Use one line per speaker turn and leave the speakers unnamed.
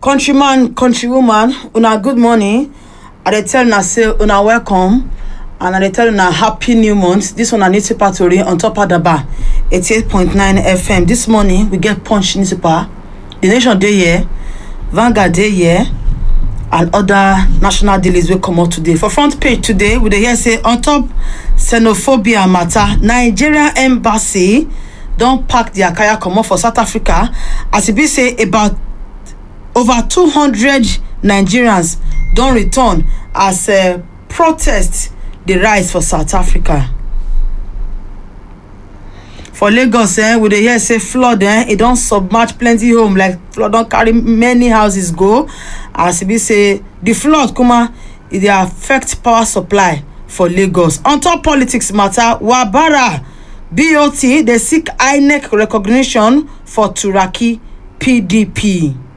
countryman countrywoman una good morning i dey tell una say una welcome and i dey tell una happy new month dis one na newspaper tori on top adaba eighty-eight point nine fm dis morning we get punch newspaper the nation dey here vanguard dey here and other national dailies wey comot today for front page today we dey hear say on top xenophobia matter nigeria embassy don pack dia kaya comot for south africa as e be say about over two hundred nigerians don return as uh, protest dey rise for south africa for lagos eh, we dey hear say flood eh, e don submerge plenty home like flood don carry many houses go as e be say di flood kuma e dey affect power supply for lagos on top politics matter wabara bot dey seek inec recognition for turaki pdp